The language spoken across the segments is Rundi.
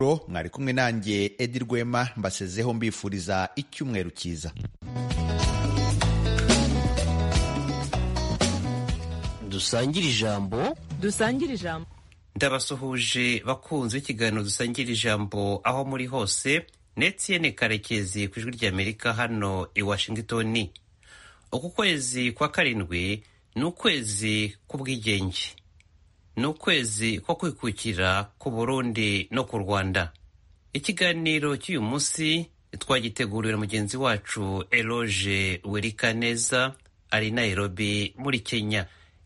mwari kumwe nanjye edi rwema mbasezeho mbifuriza icyumweru cyiza dusangire ijambo dusangire ijambo ndabasuhuje bakunze ikiganiro dusangira ijambo aho muri hose netiyene karekezi ku ijwi ry'amerika hano i washington uku kwezi kwa karindwi ni ukwezi k'ubwigenge ni ukwezi ko kwikukira ku burundi no ku rwanda ikiganiro cy'uyu munsi twagiteguriwe na mugenzi wacu eroge werikaneza ari nairobi muri kenya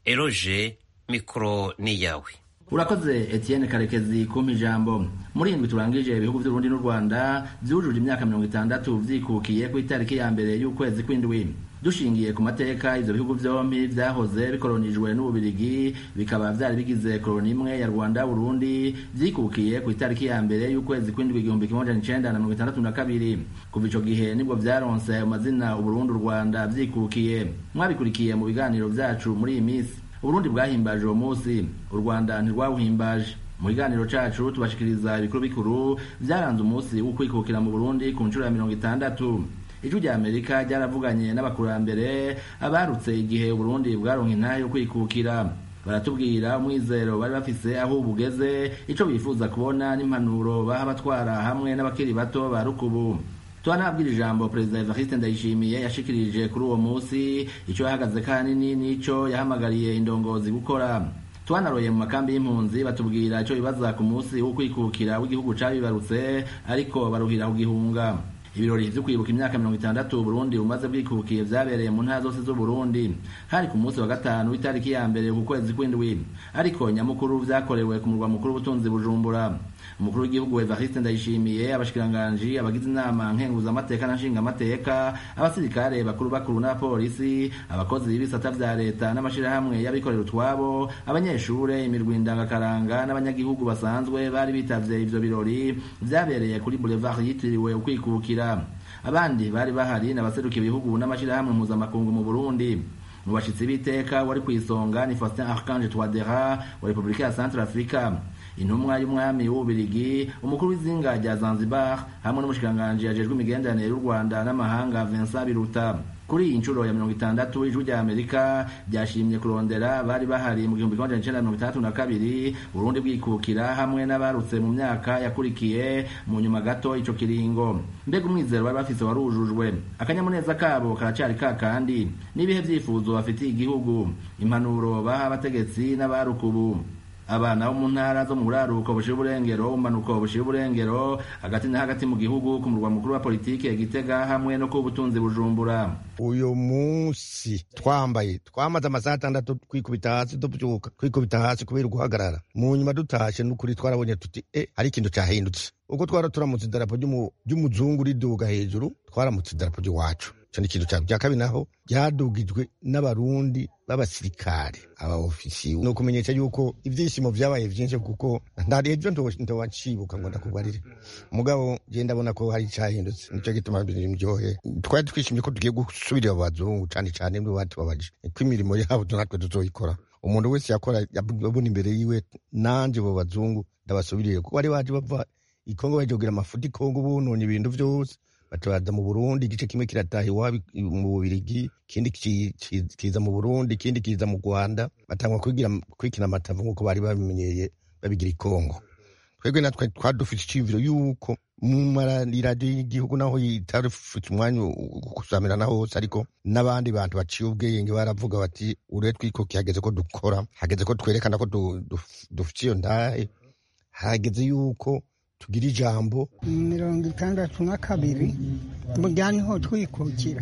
eroge mikoro ni iyawe urakoze etienne karekezi kumpa ijambo muri indwi turangije ibihugu by'urundi n'u rwanda byujuje imyaka mirongo itandatu byikukiye ku itariki ya mbere y'ukwezi kw'indwi dushingiye ku mateka ivyo bihugu vyompi vyahoze bikoronijwe n'ububirigi bikaba vyari bigize koroni imwe ya rwanda burundi vyikukiye ku itariki ya mbere y'ukwezi kw'indwi igihumbi kimwe amajana icenda na mirongo itandatu na kabiri kuva ico gihe nibwo vyaronse ayo mazina uburundi u rwanda vyikukiye mwabikurikiye mu biganiro vyacu muri iyi misi uburundi bwahimbaje uwo munsi u rwanda ntirwawuhimbaje mu kiganiro cacu tubashikiriza ibikuru bikuru vyaranze umunsi wo kwikukira mu burundi ku nshuro ya mirongo itandatu ijwi rya amerika ryaravuganye n'abakurambere abarutse igihe uburundi bwaronka intahe yo kwikukira baratubwira umwizero bari bafise aho bugeze ico bifuza kubona n'impanuro baha abatwara hamwe n'abakiri bato ba rukubu tubanabwira ijambo perezida evariste ndayishimiye yashikirije kuri uwo munsi ico yahagaze kanini n'ico yahamagariye indongozi gukora twanaroye mu makambi y'impunzi batubwira ico bibaza ku munsi wo kwikukira w'igihugu cabibarutse ariko baruhira kugihunga ibirori vyo kwibuka imyaka mirongo itandatu Burundi bumaze bwikukiye vyabereye mu ntara zose z'Uburundi hari ku munsi wa gatanu w'itariki ya mbere ku kwezi kw'indwi ariko nyamukuru vyakorewe ku murwa mukuru w'ubutunzi Bujumbura umukuru w'igihugu Evariste Ndayishimiye abashikiranganji abagize inama nkenguzamateka na nshingamateka abasirikare bakuru bakuru n'abapolisi abakozi b'ibisata vya leta n'amashirahamwe y'abikorera utwabo abanyeshure imirwi ndangakaranga n'abanyagihugu basanzwe bari bitavye ivyo birori vyabereye kuri boulevard yitiriwe ukwikukira abandi bari bahari n'abaseruka ibihugu n'amashirahamwe mpuzamakungu mu Burundi mu bashitsi b'iteka wari kw'isonga ni Faustin Archange Touadera wa Repubulika ya Central Africa intumwa y'umwami w'ububirigi umukuru w'izinga rya zanzibar hamwe n'umushikiranganji ajejwe imigenderanire y'u rwanda n'amahanga vincent biruta kuri iyi nshuro ya mirongo itandatu ijwi rya amerika ryashimye kurondera bari bahari mu gihumbi kimwe icenda mirongo itandatu na kabiri burundi bwikukira hamwe n'abarutse mu myaka yakurikiye mu nyuma gato ico kiringo mbega umwizero bari bafise warujujwe akanyamuneza kabo karacari ka kandi n'ibihe vyifuzo bafitiye igihugu impanuro baha abategetsi n'abarukubu abana bo mu ntara zo mu buraruko bushira uburengero umanuko bushira uburengero hagati na hagati mu gihugu ku murwa mukuru wa politike gitega hamwe no ku butunzi bujumbura uyu munsi twambaye twamaze amasaha atandatu twikubita hasi tubyuka twikubita hasi kubera guhagarara mu nyuma dutashe n'ukuri twarabonye tuti e hari ikintu cyahindutse ubwo twara turamutse idarapo ry'umuzungu riduga hejuru twaramutse idarapo ry'iwacu icyo ni ikintu cya kabiri naho ryadugijwe n'abarundi b'abasirikare aba ofisiye ni ukumenyesha yuko ibyishimo byabaye byinshi kuko ntari ibyo ntowacibuka ngo ndakubarire mugabo je ndabona ko hari icyahindutse nicyo gituma biryohe twari twishimye ko tugiye gusubirira abazungu cyane cyane nibo batubabaje ko imirimo yabo natwe tuzoyikora umuntu wese yakora abona imbere yiwe nanje abo bazungu ndabasubiriye kuko bari baje bava ikongo baje kugira amafuti kongo bunonye ibintu byose batabaza mu Burundi igice kimwe kirataha iwabo mu Bubirigi ikindi kiza mu Burundi ikindi kiza mu Rwanda batangwa kwigira kwikina amatavu nk'uko bari babimenyeye babigira ikongo twebwe natwe twadufite iciyumviro yuko mu maradiyo y'igihugu naho itarufite umwanya gusamirana hose ariko n'abandi bantu baciye ubwenge baravuga bati ure twikoki hageze ko dukora hageze ko twerekana ko dufite iyo ndahe hageze yuko tugira ijambo mirongo itandatu na kabiri burya niho twikukira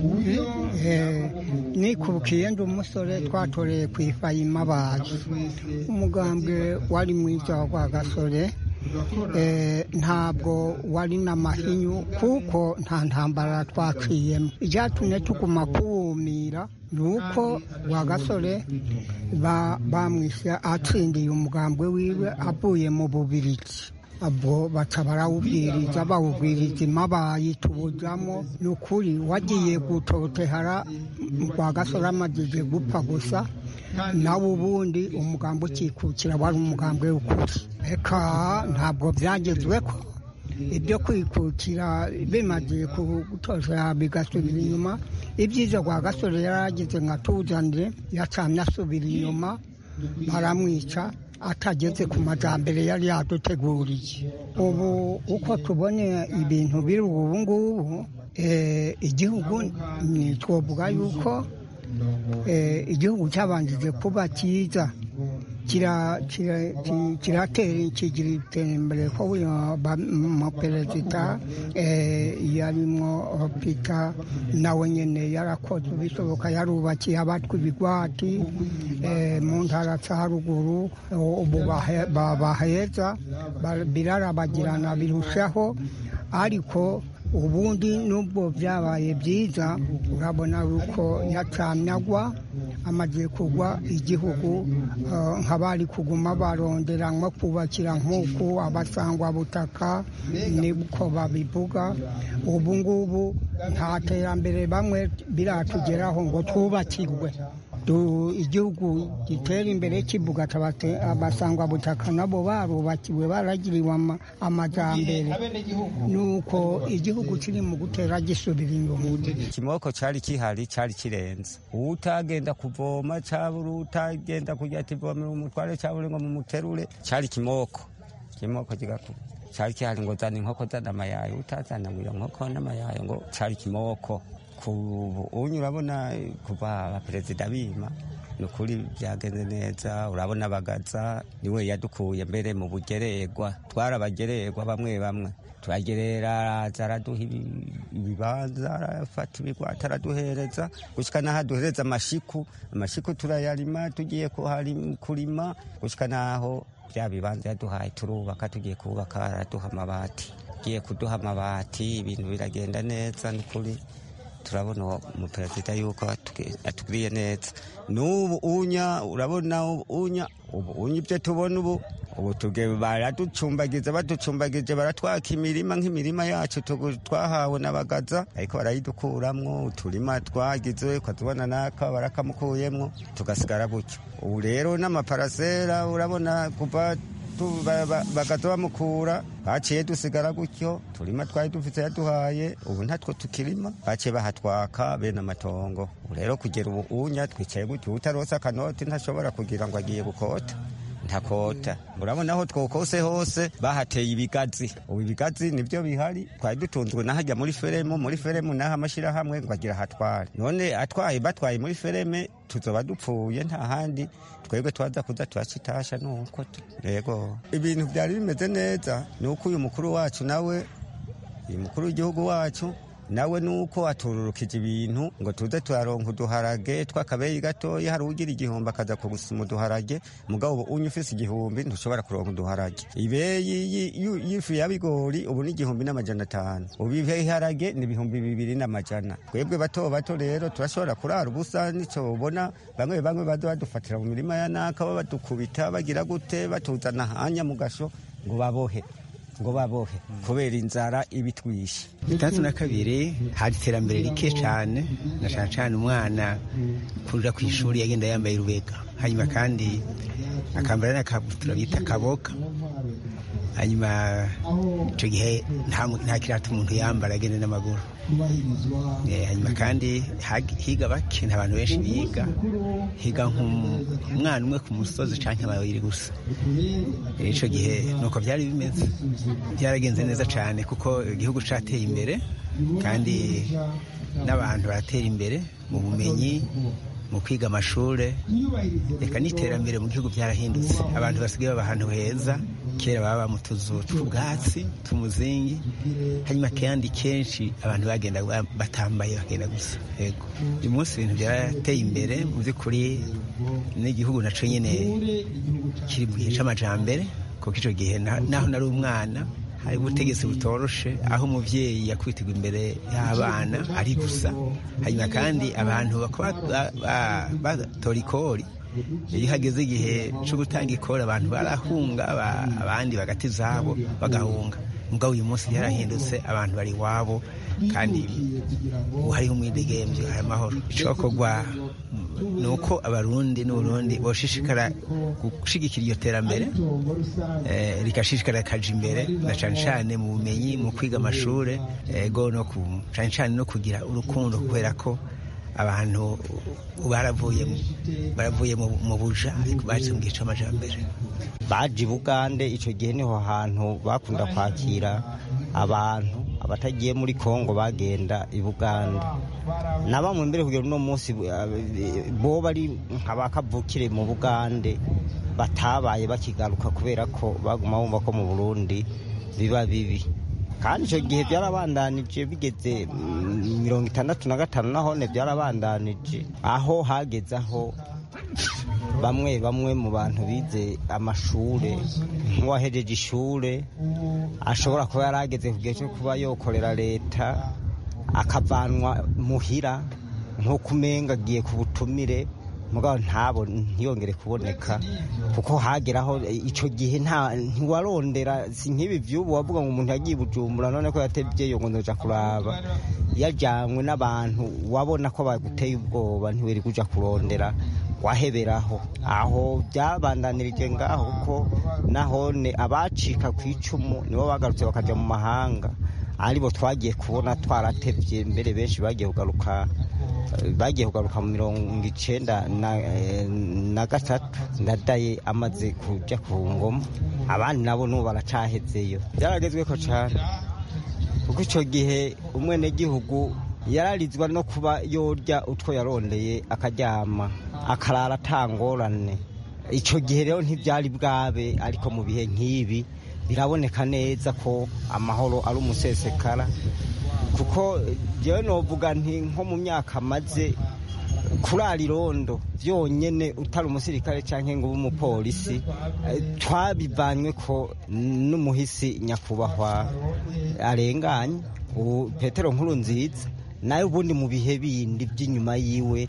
nikukiye ndi umusore twatoreye ku ifayima bazi umugambwe wari mwiza wa gasore ntabwo wari n'amahinyu kuko nta ntambara twaciyemo icyatumye tuguma kuwumira ni uko gasore bamwishe atsindiye umugambwe wiwe avuye mu bubiriki abo baca barawubwiriza bawubwiriza imabayi tubujamo ni ukuri wagiye gutotehara rwa gasore amajije gupfa gusa nawe ubundi umugambi ukikukira wari umugambi w'ukuri reka ntabwo byagezwe ko ibyo kwikukira bimaze gutoza bigasubira inyuma ibyiza rwa gasore yarageze nka tuzanire yacamye asubira inyuma baramwica atageze ku majyambere yari yaduteguriye ubu uko tubone ibintu biri ubu ngubu igihugu twavuga yuko igihugu cyabanjije kuba cyiza kiratera kigira iterambere ko perezida yarimo pita nawe nyine yarakoze ibishoboka yarubakiye abatwa ibigwati mu ntara za haruguru ubu baheza birarabagirana birushaho ariko ubundi nubwo byabaye byiza urabona yuko yacamyagwa amaze kugwa igihugu nk'abari kuguma barondera nko kubakira nk'uku abasangwa butaka niko babivuga ubu ngubu nta terambere bamwe biratugeraho ngo twubakirwe igihugu gitera imbere kivuga abasangwa butaka nabo barubakiwe baragiriwe amajyambere nuko igihugu kiri mu gutera gisubira inyuma ikimoko cyari kihari cyari kirenze utagenda kuvoma cyabura utagenda kujya tivomera umutware cyabura ngo mumuterure cyari kimoko kimoko kigakuba cyari kihari ngo zana inkoko zana amayayo utazana ngo iyo nkoko n'amayayo ngo cyari kimoko unyu urabona kuva abaperezida bima ni ukuri byagenze neza urabona bagaza niwe yadukuye mbere mu bugererwa twarabagererwa bamwe bamwe turagerera araza araduha ibibanza arafata ibigwata araduhereza gushyika n'aho aduhereza amashiku amashiku turayarima tugiye kurima gushyika n'aho bya bibanza yaduhaye turubaka tugiye kubaka araduha amabati agiye kuduha amabati ibintu biragenda neza ni ukuri turabona umuperezida yuko atugiriye neza n'ubu unya urabona unya ubu unya ibyo tubona ubu ubu baraducumbagiza baducumbagije baratwaka imirima nk'imirima yacu twahawe n'abagaza ariko barayidukuramwo uturima twagize ukatubona naka barakamukuyemwo tugasigara gutyo ubu rero n'amaparasera urabona kuva bagaza bamukura baciye dusigara gutyo turima twari dufite yaduhaye ubu ntatwo tukirima baciye bahatwaka bene amatongo ubu rero kugera ubu unya twicaye gutyo utarose akanoti ntashobora kugira ngo agiye gukota ntakota urabona aho twokose hose bahateye ibigazi ubu ibigazi nibyo bihari twari dutunzwe n'ahajya muri feremu muri feremu n'aho amashyirahamwe ngo agira ahatware none atwaye batwaye muri fereme tuzoba dupfuye nta handi twebwe twaza kuza turacitasha nuko yego ibintu byari bimeze neza ni uko uyu mukuru wacu nawe uyu mukuru w'igihugu wacu nawe nuko atururukije ibintu ngo tuze turaronka uduharage tw'akabeyi gatoya hari ugira igihumbi akaza kugusuma uduharage mugabo ubu unye ufise igihumbi ntushobora kuronka uduharage ibeyi y'ifu ya bigori ubu ni igihumbi n'amajana atanu ubu ibiharage ni ibihumbi bibiri n'amajana twebwe bato bato rero turashobora kurara ubusa nico ubona bamwe bamwe baza badufatira mu mirima ya naka badukubita bagira gute batuzana hanya mu gasho ngo babohe ngo babohe kubera inzara ibitwishe itandatu na kabiri hari iterambere rike cyane na cyane cyane umwana kuja ku ishuri yagenda yambaye rubega hanyuma kandi akambara n'akabutura bita kaboka hanyuma icyo gihe nta kirata umuntu yambara agenda n'amaguru hanyuma kandi higa bake nta bantu benshi biga higa nk'umwana umwe ku musozi cyangwa babiri gusa icyo gihe nuko byari bimeze byaragenze neza cyane kuko igihugu cyateye imbere kandi n'abantu baratera imbere mu bumenyi mu kwiga amashuri reka n'iterambere mu gihugu byarahindutse abantu basigaye baba ahantu heza kera baba mu tuzu tw'ubwatsi tumuzingi hanyuma kandi kenshi abantu bagenda batambaye bagenda gusa yego uyu munsi ibintu byarateye imbere mu by'ukuri n'igihugu nacyo nyine kiri mu gihe cy'amajambere kuko icyo gihe naho nari umwana hari ubutegetsi butoroshe aho umubyeyi yakwitirwa imbere y'abana ari gusa hanyuma kandi abantu batora ikori iyo hageze igihe cyo gutanga ikori abantu barahunga abandi bagati izabo bagahunga mugabo uyu munsi byarahindutse abantu bari iwabo kandi ubu hariho umwidegemvyo hari amahoro icokorwa ni uko abarundi n'uburundi boshishikara gushigikira iryo terambere rigashishikara rikaja imbere na cane cane mu bumenyi mu kwiga amashure ego no cane cane no kugira urukundo kubera ko abantu baravuye baravuye mu buja baje mu gihe c'amajambere baje i bugande ico gihe niho hantu bakunda kwakira abantu abatagiye muri kongo bagenda i bugande na bamwe mbere kugera uno munsi bo bari nk'abakavukire mu bugande batabaye bakigaruka kubera ko baguma bumva ko mu burundi biba bibi kandi icyo gihe byarabandanije bigeze mirongo itandatu na gatanu nahone byarabandanije aho hageze aho bamwe bamwe mu bantu bize amashure nk'uwahejeje ishure ashobora kuba yarageze ku gihe cyo kuba yokorera leta akavanwa muhira nk'uko umenga agiye ku butumire mugabo ntabo ntiyongere kuboneka kuko hageraho icyo gihe ntiwarondera si nk'ibi by'ubu wavuga ngo umuntu yagiye bujumbura none ko yatebyeyo ngo ndoja kuraba yajyanywe n'abantu wabona ko baguteye ubwoba ntiweri kuja kurondera waheberaho aho byabandanirije ngaho kuko nahone abacika ku icumu nibo bagarutse bakajya mu mahanga aribo twagiye kubona twaratebye mbere benshi bagiye kugaruka bagiye kugaruka mu mirongo icenda na gatatu ndadaye amaze kuja ku ngoma abandi nabo n'ubu baracahezeyo byaragezweko cane kuko ico gihe umwenegihugu yararizwa no kuba yorya utwo yarondeye akaryama akarara atangorane ico gihe rero ntivyari bwabe ariko mu bihe nk'ibi biraboneka neza ko amahoro ari umusesekara kuko jewe novuga nti nko mu myaka maze kurara irondo byonyene utari umusirikare canke ngo ube umupolisi twabivanywe ko n'umuhisi nyakubahwa arenganye ubu petero nkuru nziza nayo ubundi mu bihe bindi by'inyuma yiwe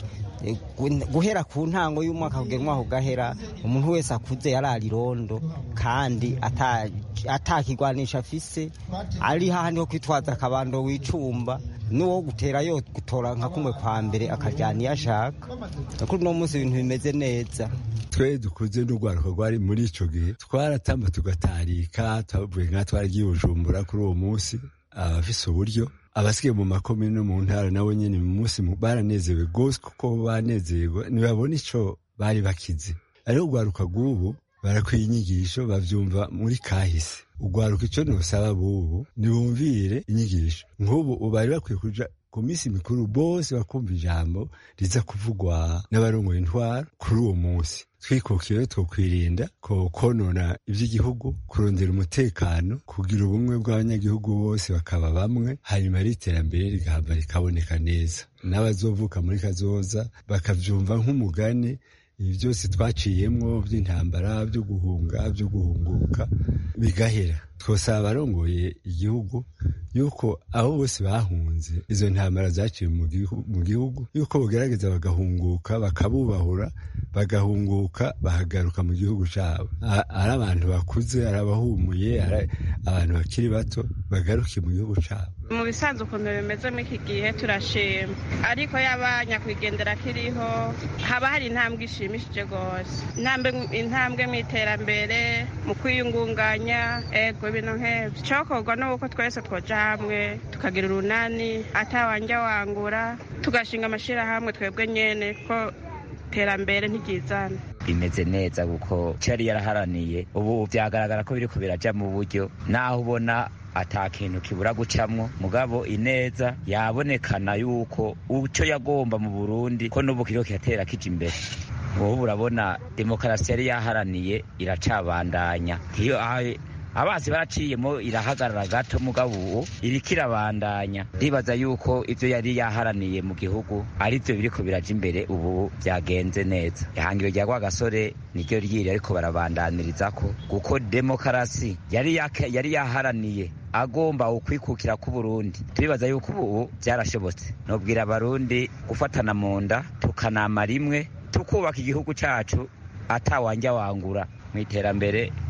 guhera ku ntango y'umwaka kugera umwaka ugahera umuntu wese akuze yarara irondo kandi atakigwanisha afise ari hahandi ho kwitwaza akabando wicumba n'uwo gutera yo gutora nka kumwe kwa mbere akajyana iyo ashaka kuri uno munsi ibintu bimeze neza twe dukuze n'urwaruka rwari muri icyo gihe twaratamba tugatarika twavuye nka twaragiye bujumbura kuri uwo munsi abafise uburyo abasigaye mu makomine no mu ntara nabo nyine mu munsi baranezewe rwose kuko banezerwa ntibabona icyo bari bakize ariko urwaruka rw'ubu barakwiye inyigisho babyumva muri kahise urwaruka icyo ntusaba bubu ntibumvire inyigisho nk'ubu bari bakwiye kuja ku minsi mikuru bose bakumva ijambo riza kuvugwa n'abarongoye intwara kuri uwo munsi twikukiye twokwirinda ko konona iby'igihugu kurondera umutekano kugira ubumwe bw'abanyagihugu bose bakaba bamwe hanyuma iterambere rigahava rikaboneka neza n'abazovuka muri kazoza bakabyumva nk'umugani ibi byose twaciyemwo by'intambara byo guhunga byo guhunguka bigahera twosaba abarongoye igihugu yuko abo bose bahunze izo ntambara zaciye mu gihugu yuko bagerageza bagahunguka bakabubahura bagahunguka bahagaruka mu gihugu cyabo ari abantu bakuze ari abahumuye ari abantu bakiri bato bagaruke mu gihugu cyabo mu bisanzwe ukuntu bimeze muri iki gihe turashima ariko yaba nyakwigendera kiriho haba hari intambwe ishimishije rwose intambwe mu iterambere mu kwiyungunganya ego ibintu nk'ibyo cyokorwa ni uko twese twoja hamwe tukagira urunani atawanja wangura tugashinga amashyirahamwe twebwe nyene ko iterambere ntiryizana bimeze neza kuko cyari yaraharaniye ubu byagaragara ko biriko biraja mu buryo naho ubona ata kintu kibura gucamwo mugabo ineza yabonekana yuko uco yagomba mu burundi ko n'ubu kiriko kiratera kija imbere ubu urabona demokarasi yari yaharaniye iracabandanya iyo abasi baraciyemo irahagarara gato mugabo ubu iriko irabandanya ndibaza yuko ivyo yari yaharaniye mu gihugu ari vyo biriko biraja imbere ubu vyagenze neza ihangiro rya rwagasore niryo ryiri ariko barabandaniririzako kuko demokarasi yari yari yaharaniye agomba ukwikukira k'uburundi turibaza yuko ubu byarashobotse nobwira abarundi gufatana mu nda tukanama rimwe tukubaka igihugu cacu atawanja wangura mu iterambere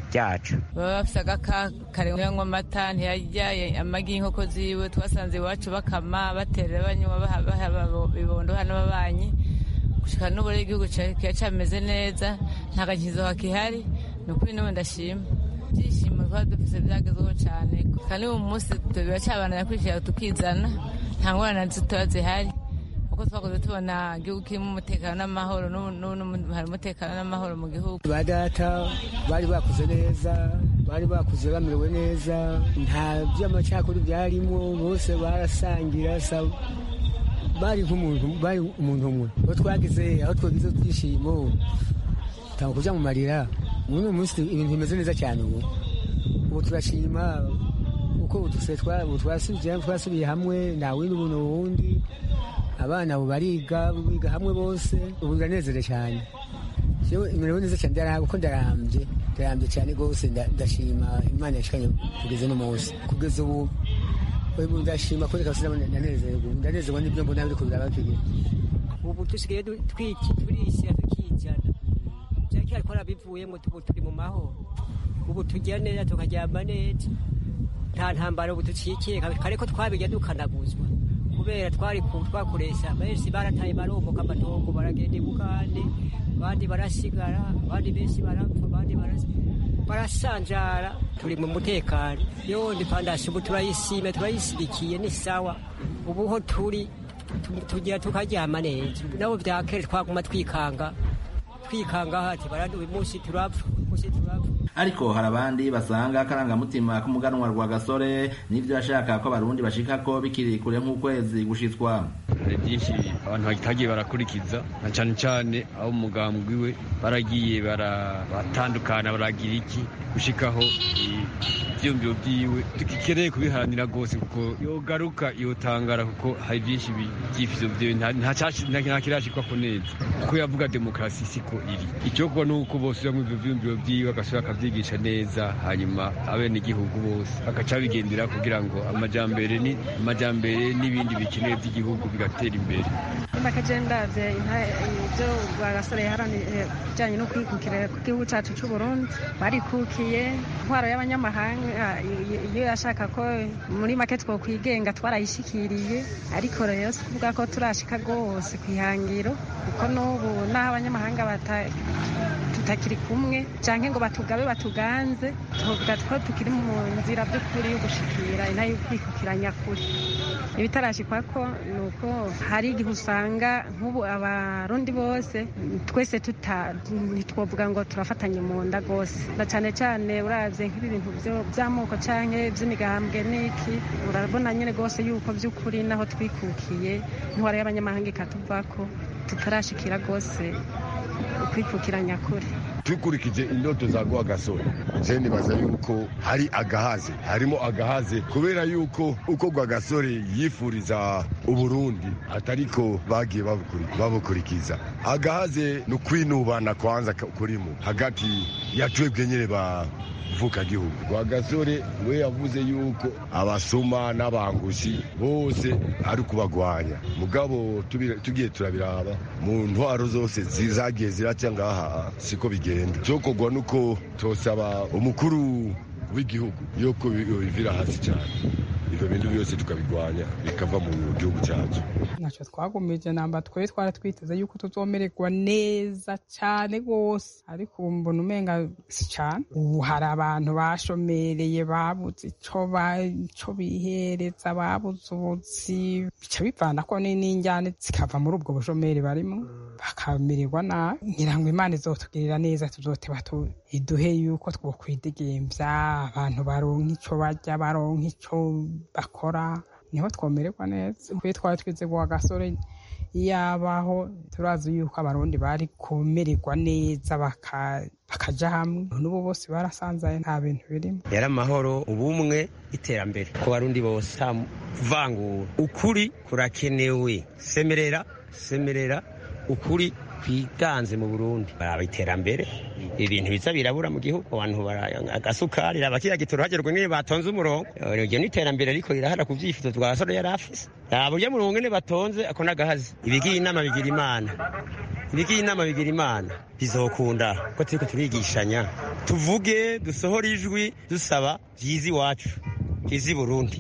ryacu baba bafise agaka karengwa amata ntiyarya amagi y'inkoko ziwe twasanze iwacu bakama batera banywa baha bibondo hano babanyi gushika n'ubu rero igihugu kiba cameze neza nta gakizo hakihari ni ukuri n'ubu ndashima ibyishimo twaba dufise byagezweho cyane kandi uyu munsi biracabanira kwishira tukizana nta ngorane zitoya zihari kuko twakoze tubona igihugu kirimo umutekano n'amahoro n'ubu hari umutekano n'amahoro mu gihugu ba data bari bakuze neza bari bakuze bamerewe neza nta by'amacakuri byarimo bose barasangira bari nk'umuntu bari umuntu umwe aho twagize aho twagize twishimo tanga kuja mu marira muri uyu munsi ibintu bimeze neza cyane ubu ubu turashima uko twasubiye hamwe nta windi ubuntu wundi abana ubu bariga biga hamwe bose ubu biranezerewe cyane imerewe neza cyane kuko ndarambye ndarambye cyane rwose ndashima imana yashikanye kugeza uno munsi kugeza ubu ndashima ko reka ndanezerwa ndanezerwa n'ibyo mbona biri kubira bakiriye ubu dusigaye turishyira tukijyana byari cyari twarabivuyemo ubu turi mu mahoro ubu tujya neza tukaryama neza nta ntambara ubu ducikiye kare ko twabijya dukanaguzwa kubera twari twakoresha benshi barataye baromoka amatongo baragenda ibugande abandi barasigara abandi benshi barapfa abandi barasanjara turi mu mutekano yondi pandasi ubu turayisime turayisidikiye ni sawa ubu ho turi tugira tukaryama neza nabo byakere twaguma twikanga twikanga hati barandi uyu munsi turapfa uyu munsi turapfa ariko hari abandi basanga akarangamutima k'umuganwa rwa gasore n'ibyo yashaka ko abarundi bashika ko bikiri kure nk'ukwezi gushitswa hari byinshi abantu batagiye barakurikiza na cyane cyane aho umugambwe we baragiye baratandukana baragira iki gushikaho ibyiyumviro byiwe tugikeneye kubiharanira rwose kuko yogaruka yotangara kuko hari byinshi byifuzo byiwe nta kirashikwa ko neza kuko yavuga demokarasi siko iri icyokorwa ni uko bose bamwe ibyo byiyumviro byiwe agasubira akabyigisha neza hanyuma abenegihugu bose bagaca bigendera kugira ngo amajyambere ni amajyambere n'ibindi bikenewe by'igihugu bigatera imbere ndakagenda ibyo bagasore yaharaniye bijyanye no kwikukira ku gihugu cyacu cy'u Burundi barikukiye intwaro y'abanyamahanga iyo yashaka ko muri make twokwigenga twarayishikiriye ariko rero si kuvuga ko turashika rwose ku ihangiro kuko n'ubu n'aho abanyamahanga tutakiri kumwe cyangwa ngo batugabe batuganze tuvuga ko tukiri mu nzira by'ukuri yo gushikira intare y'ukwikukira nyakuri ibitarashikwa ko ni uko hari igihe usanga nk'ubu abarundi bose twese ntitwovuga ngo turafatanye mu nda rwose na cyane cyane urabye nk'ibi bintu by'amoko cyangwa by'imigambwe n'iki urabona nyine rwose yuko by'ukuri naho twikukiye intwaro y'abanyamahanga ikatuva ko tutarashikira rwose ukwikukira nyakuri dukurikije indoto za gwa gasore je nibaza yuko hari agahaze harimo agahaze kubera yuko uko gwa gasore yifuriza uburundi atariko bagiye babukurikiza agahaze ni ukwinubana kwanza kurimo hagati ya twebwe nyene ba vuka gihugu gwa gasore we yavuze yuko abasuma n'abangushi bose ari kubagwanya mugabo tugiye turabiraba mu ntwaro zose zagiye ziraca ngaha siko bigenda cyokorwa nuko tosaba umukuru w'igihugu yuko bivira hasi cyane ibyo bintu byose tukabigwanya bikava mu gihugu cyacu ntacyo twagumije namba twari twari twiteze yuko tuzomererwa neza cyane rwose ariko ubu mbona umenga si cyane ubu hari abantu bashomereye babuze icyo bihereza babuze ubuzi bica bivana ko n'injyane zikava muri ubwo bushomeri barimo bakamererwa nabi ngira ngo imana izotugirira neza tuzoteba iduhe yuko twokwidegemvya abantu baronka icyo barya baronka icyo bakora niho twomererwa neza kuri twari twize guha gasore yabaho turazi yuko abarundi bari kumererwa neza bakaja hamwe n'ubu bose barasanzaye nta bintu birimo yari amahoro ubumwe iterambere ku barundi bose nta vangura ukuri kurakenewe semerera semerera ukuri twiganze mu burundi baraba iterambere ibintu biza birabura mu gihugu abantu agasukari raba kiriya gitoro hagerwa nyine batonze umurongo iryo ni iterambere ariko rirahara ku byifuzo twa gasore yari afise raba urya murongo nyine batonze ako n'agahazi ibigira inama bigira imana ibigira inama bigira imana bizokunda ko turiko turigishanya tuvuge dusohore ijwi dusaba vyiza iwacu vyiza i burundi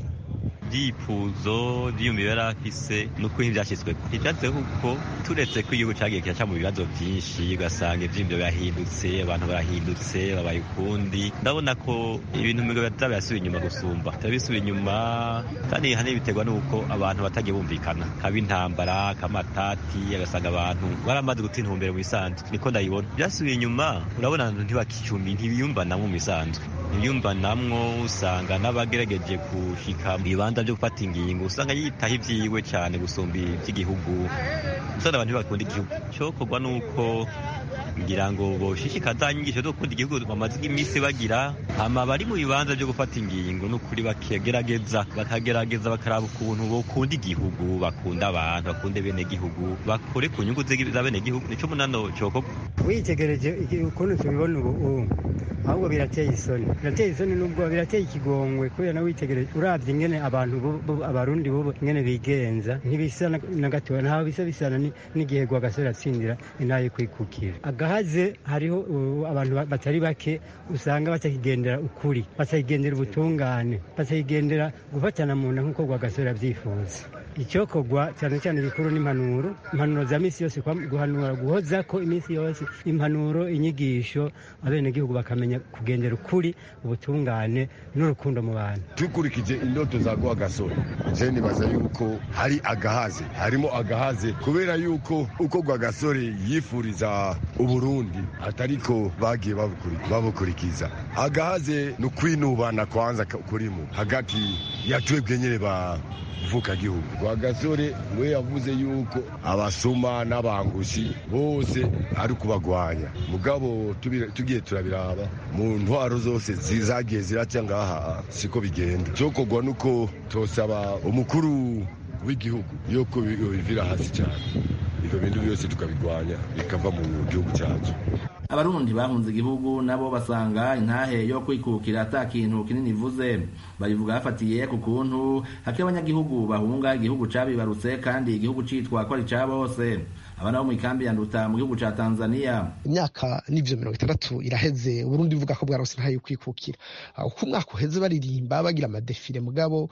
ibyifuzo byiyumviro yari afise ni uko ibyashyizwe ibyatse kuko turetse ko igihugu cyagiye kiraca mu bibazo byinshi ugasanga ibyiyumviro birahindutse abantu barahindutse babaye ukundi ndabona ko ibintu biza birasubira inyuma gusumba biba bisubira inyuma kandi hanini biterwa n'uko abantu batagiye bumvikana kaba intambara kamatati agasanga abantu baramaze guta intumbero mu bisanzwe niko ndayibona byasubiye inyuma urabona abantu ntibakicumbi ntibiyumvanamo mu bisanzwe ntibiyumvanamwo usanga n'abagerageje gushika mu bibanza byo gufata ingingo usanga yitaho ibyiwe cyane gusumba iby'igihugu usanga abantu ntibakunda igihugu cyokorwa nuko ngira ngo boshishikaza inyigisho zo gukunda igihugu bamaze iminsi bagira hama bari mu bibanza byo gufata ingingo n'ukuri bakagerageza bakagerageza bakaraba ukuntu bokunda igihugu bakunda abantu bakunde bene gihugu bakore ku nyungu za bene gihugu nico munano cyokorwa witegereje ukuntu tubibona ubu ahubwo birateye isoni birateye isoni nubwo birateye ikigongwe kubera na witegereje uravye ingene abantu abarundi bobo ingene bigenza ntibisa na gatoya ntaho bisa bisana n'igihe gwagasore atsindira inaye kwikukira agahaze hariho abantu batari bake usanga batakigendera ukuri batakigendera ubutungane batakigendera gufatana mu nda nk'uko gwagasore abyifuza icyokorwa cyane cyane ibikuru n'impanuro impanuro za minsi yose guhanura guhoza ko iminsi yose impanuro inyigisho abenegihugu bakamenya kugendera ukuri ubutungane n'urukundo mu bantu dukurikije indoto za gwa gasore je nibaza yuko hari agahaze harimo agahaze kubera yuko uko gwa gasore yifuriza uburundi atariko bagiye babukurikiza agahaze ni ukwinubana kwanza kurimo hagati ya twebwe nyene ba vuka gihugu kwa gasore we yavuze yuko abasuma n'abangushi bose ari kubagwanya mugabo tugiye turabiraba mu ntwaro zose zagiye ziraca ngaha siko bigenda cyokorwa nuko tosaba umukuru w'igihugu yuko bivira hasi cyane ibyo bintu byose tukabigwanya bikava mu gihugu cyacu abarundi bahunze igihugu nabo basanga intahe yo kwikukira ata kintu kinini ivuze babivuga bafatiye ku kuntu hake abanyagihugu bahunga igihugu cabibarutse kandi igihugu citwa ko ari ca bose abana bo mu ikambi ya nduta mu gihugu ca tanzania imyaka n'ivyo mirongo itandatu iraheze uburundi buvuga ko bwarose ntayo kwikukira uko umwaka uheze baririmba bagira amadefile mugabo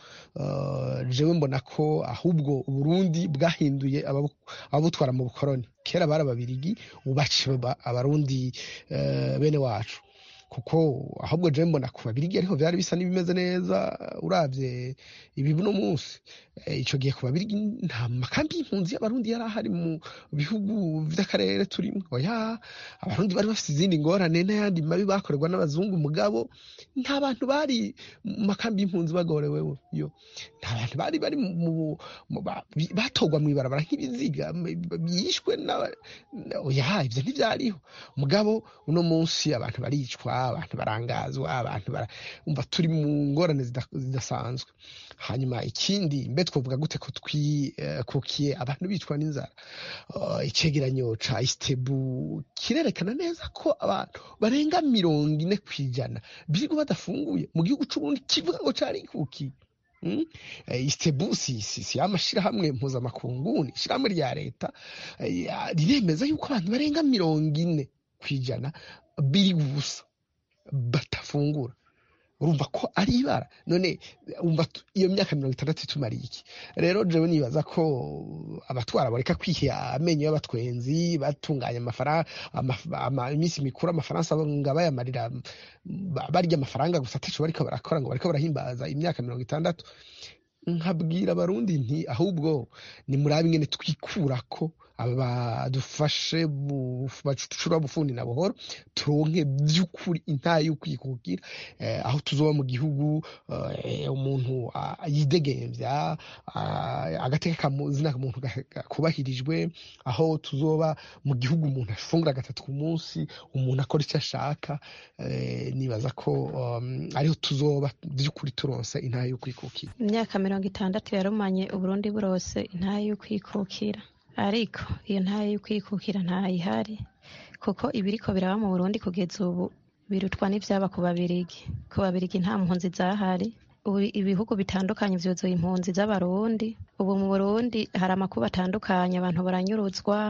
uh, jewe mbona ko ahubwo uburundi bwahinduye ababutwara mu bukoroni kera bari ababirigi ubu baciye abarundi uh, bene wacu kuko ahubwo je mbona ku babirigi ariho vyari bisa n'ibimeze neza uravye ibi buno munsi ico gihe ku babirigi nta makambi y'impunzi y'abarundi yari ahari mu bihugu vy'akarere turimo oya abarundi bari bafite izindi ngorane n'ayandi mabi bakorerwa n'abazungu mugabo nta bantu bari mu makambi y'impunzi bagorewe yo nta bantu bari bari mu batorwa mw'ibarabara nk'ibiziga bishwe oya ivyo ntivyariho mugabo uno munsi abantu baricwa abantu barangazwa abantu umva turi mu ngorane zidasanzwe hanyuma ikindi mbe twavuga gute ko twikukiye abantu bicwa n'inzara icegeranyo ca isitebu kirerekana neza ko abantu barenga mirongo ine ku ijana birirwa badafunguye mu gihugu c'uburundi kivuga ngo carikukiye isitebu si amashirahamwe mpuzamakungu ni ishirahamwe rya leta riremeza yuko abantu barenga mirongo ine ku ijana biri gusa batafungura urumva ko ari ibara none umva iyo myaka mirongo itandatu itumariye iki rero jewe nibaza ko abatwara bareka kwiha amenyo y'abatwenzi batunganya amafaranga iminsi mikuru amafaransa nga bayamarira barya amafaranga gusa ataco bariko barakora ngo bariko barahimbaza imyaka mirongo itandatu nkabwira abarundi nti ahubwo ni murabe ingene twikurako badufashe bacura bufundi na buhoro turonke by'ukuri intaye y'ukwikukira aho tuzoba mu gihugu umuntu yidegemvya agateka kamuzina muntu kubahirijwe aho tuzoba mu gihugu umuntu afungura gatatu ku munsi umuntu akora icyo ashaka nibaza ko ariho tuzoba by'ukuri turonse intaye y'ukwikukira imyaka mirongo itandatu yarumanye uburundi burose intaye y'ukwikukira ariko iyo ntayo y'ukwikukira ntayihari kuko ibiriko biraba mu burundi kugeza ubu birutwa n'ivyaba ku babirigi ku babirigi nta mpunzi zahari ubu ibihugu bitandukanye vyuzuye impunzi z'abarundi ubu mu burundi hari amakuba atandukanye abantu baranyuruzwa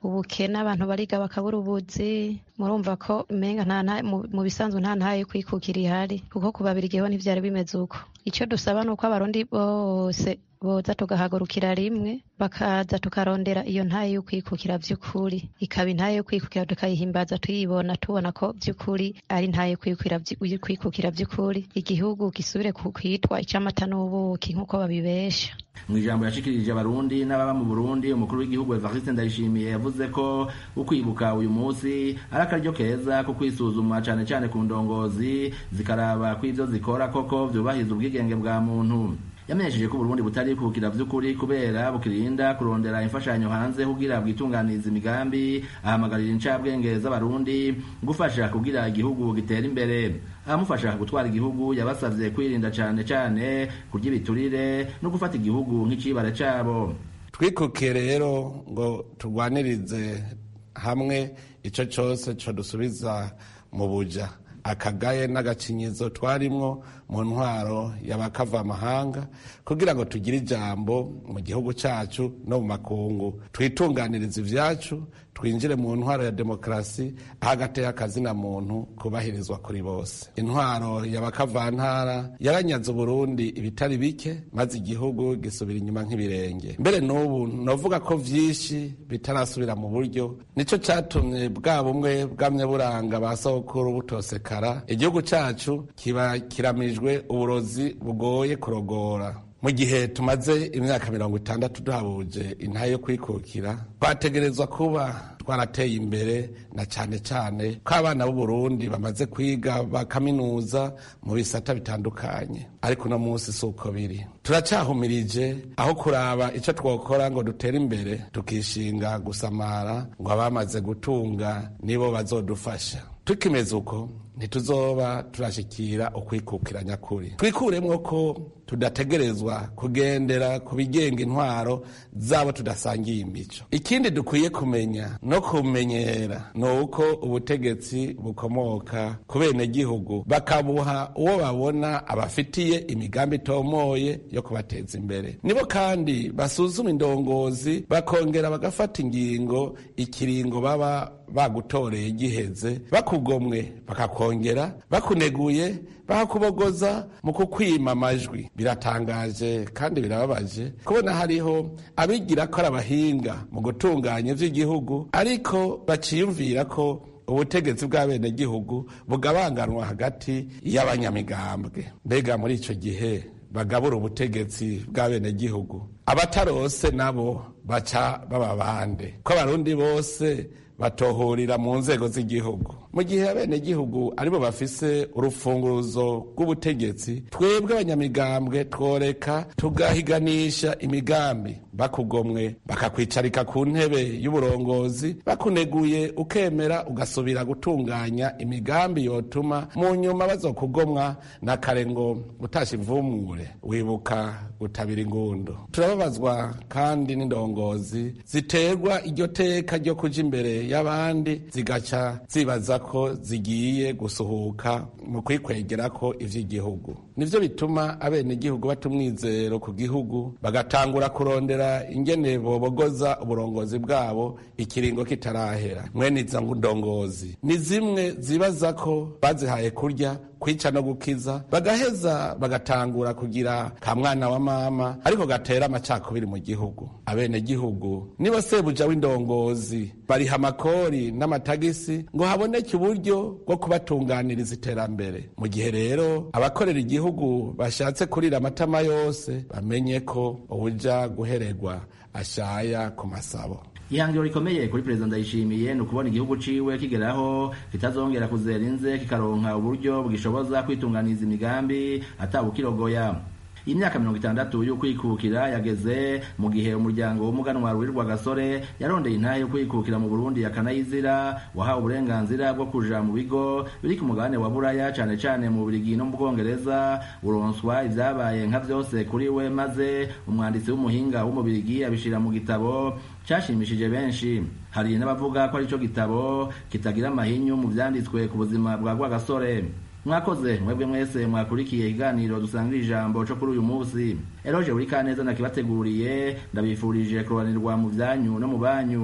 ubukene abantu bariga bakabura ubuzi murumva ko umenga nta nta- mu mu bisanzwe nta ntayo yo kwikukira ihari kuko ku babiri ho ntivyari bimeze uko icyo dusaba ni uko abarundi bose boza tugahagurukira rimwe bakaza tukarondera iyo ntayo yo kwikukira vy'ukuri ikaba intayo yo kwikukira tukayihimbaza tuyibona tubona ko vy'ukuri ari ntayo yo kwikukira vy- yo kwikukira vy'ukuri igihugu gisubire ku kwitwa ic'amata n'ubuki nk'uko babibesha mu ijambo yashikirije abarundi n'ababa mu burundi umukuru w'igihugu evariste ndayishimiye yavuze ko ukwibuka uyu munsi ari akaryo keza ko kwisuzuma cane cane ku ndongozi zikaraba ko ivyo zikora koko vyubahiriza ubwigenge bwa muntu yamenyesheje ko uburundi butari kubukira vy'ukuri kubera bukirinda kurondera imfashanyo hanze kugira bwitunganiza imigambi ahamagarira incabwenge z'abarundi gufasha kugira igihugu gitera imbere abamufasha gutwara igihugu yabasavye kwirinda cane cane kurya ibiturire no gufata igihugu nk'icibare cabo twikukiye rero ngo turwanirize hamwe icyo cyose cyo dusubiza mu buja akagaye n'agacinyizo twarimwo mu ntwaro y'abakava amahanga kugira ngo tugire ijambo mu gihugu cyacu no mu makungu twitunganirize ibyacu twinjire mu ntwaro ya demokarasi aho agateye akazina muntu kubahirizwa kuri bose intwaro y'abakavantara yaranyaze uburundi ibitari bike maze igihugu gisubira inyuma nk'ibirenge mbere n'ubu novuga ko vyinshi bitarasubira mu buryo nico catumye bwa bumwe bwamye buranga ba sokuru butosekara igihugu cacu kiba kiramijwe uburozi bugoye kurogora mu gihe tumaze imyaka mirongo itandatu duhabuje intahe yo kwikukira twategerezwa kuba twarateye imbere na cyane cyane ko abana b'uburundi bamaze kwiga bakaminuza mu bisata bitandukanye ariko uno munsi si uko biri turacyahumirije aho kuraba icyo twakora ngo dutere imbere tukishinga gusamara ngo abamaze gutunga nibo bazodufasha tukimeze uko ntituzoba turashikira ukwikukira nyakuri twikuremwo ko tudategerezwa kugendera ku bigenga intwaro zabo tudasangiye imico ikindi dukwiye kumenya no kumenyera ni uko ubutegetsi bukomoka ku benegihugu bakabuha uwo babona abafitiye imigambi itomoye yo kubateza imbere nibo kandi basuzuma indongozi bakongera bagafata ingingo ikiringo baba bagutoreye giheze bakugomwe bakakongera bakuneguye bakakubogoza mu kukwima amajwi biratangaje kandi birababaje kubona hariho abigira ko ari abahinga mu gutunganya ivy'igihugu ariko baciyumvira ko ubutegetsi bw'abenegihugu bugabanganwa hagati y'abanyamigambwe mbega muri ico gihe bagabura ubutegetsi bw'abenegihugu abatarose nabo baca baba bande ko abarundi bose batohurira mu nzego z'igihugu mu gihe abenegihugu aribo bafise urufunguruzo rw'ubutegetsi twebwe abanyamigambwe tworeka tugahiganisha imigambi bakugomwe bakakwicarika ku ntebe y'uburongozi bakuneguye ukemera ugasubira gutunganya imigambi yotuma mu nyuma bazokugomwa na kare ngo utasha imvumure wibuka gutabira ingundu turababazwa kandi n'indongozi ziterwa iryo teka ryo kuja imbere y'abandi zigaca zibaza ko zigiye gusuhuka mu kwikwegera ko ivy'igihugu nivyo bituma abenegihugu bata umwizero ku gihugu bagatangura kurondera ingene bobogoza uburongozi bwabo ikiringo kitarahera mwene izo ndongozi ni zimwe zibaza ko bazihaye kurya kwica no gukiza bagaheza bagatangura kugira ka mwana wa mama ariko gatera amacakubiri mu gihugu abenegihugu nibo sebuja w'indongozi bariha amakori n'amatagisi ngo haboneke uburyo bwo kubatunganiriza iterambere mu gihe rero abakorera igihugu bashatse kurira amatama yose bamenye ko ubuja guhererwa ashaya ku masabo ihangiro rikomeye kuri perezida ndayishimiye ni ukubona igihugu ciwe kigeraho kitazongera kuzera inze kikaronka uburyo bwishoboza kwitunganiza imigambi atabukirogoya imyaka mirongo itandatu yo kwikukira yageze mu gihe umuryango w'umuganwa ruwirirwa gasore yarondeye intahe yo kwikukira mu burundi akanayizira wahawe uburenganzira bwo kuja mu bigo biri ku mugabane wa buraya cane cane mu burigi no mu bwongereza uronswa ivyabaye nka vyose kuri we maze umwanditsi w'umuhinga w'umubirigi abishira mu gitabo cashimishije benshi hari n'abavuga ko arico gitabo kitagira amahinyu mu vyanditswe ku buzima bwa rwagasore mwakoze mwebwe mwese mwakurikiye ikiganiro dusangira ijambo co kuri uyu munsi eroje buri kaneza nakibateguriye ndabifurije kurobanirwa mu vyanyu no mu banyu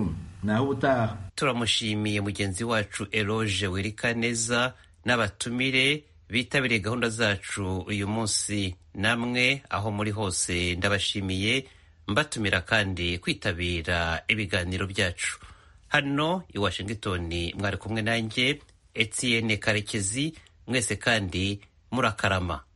naho ubutaha turamushimiye mugenzi wacu eroge wirikaneza n'abatumire bitabiriye gahunda zacu uyu munsi namwe aho muri hose ndabashimiye mbatumira kandi kwitabira ibiganiro byacu hano i washington mwari kumwe nanjye etienne karekezi mwese kandi murakarama